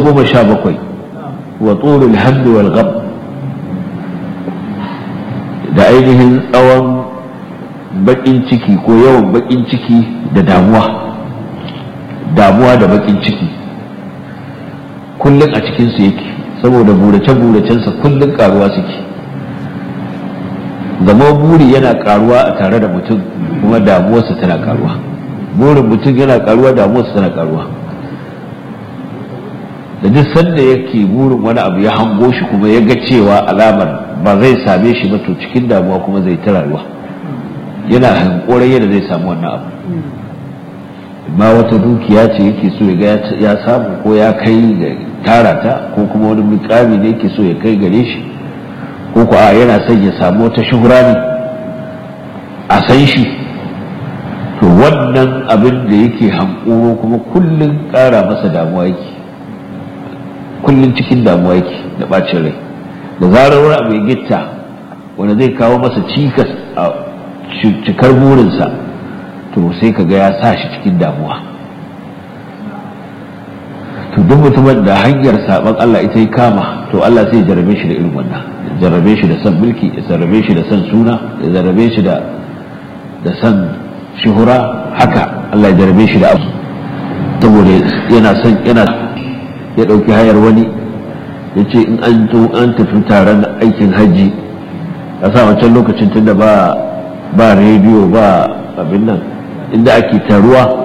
goma sha bakwai wa tsorul hamdu wal ghab da ainihin tsawon bakin ciki ko yawan bakin ciki da damuwa damuwa da bakin ciki kullum a cikinsu yake saboda burace-buracensa kullum karuwa suke zama buri yana karuwa a tare da mutum kuma damuwarsa tana karuwa burin mutum yana karuwa damuwarsa tana karuwa da duk sanda yake burin wani abu ya hango shi kuma ya ga cewa alamar ba zai same shi ba to cikin damuwa kuma zai ta rayuwa yana hankorai yadda zai samu wannan abu ma wata dukiya ce yake so ya ya samu ko ya kai ga tara ta ko kuma wani mukami ne yake so ya kai gare shi ko ko a yana son ya samu wata shuhura ne a san shi to wannan abin da yake hankoro kuma kullum ƙara masa damuwa yake kullum cikin damuwa yake da bacin rai da zarar wani abu ya gitta wanda zai kawo masa cikas a cikar burinsa to sai ka ga ya sa shi cikin damuwa to duk mutumin da hanyar saban Allah ita yi kama to Allah sai jarabe shi da irin wannan jarabe shi da san mulki ya jarabe shi da san suna ya jarabe shi da da san shuhura haka Allah ya jarabe shi da abu saboda yana son yana ya ɗauki hayar wani ya ce in an zo an tafi taron aikin hajji a sa wancan lokacin tunda ba ba rediyo ba abin nan inda ake taruwa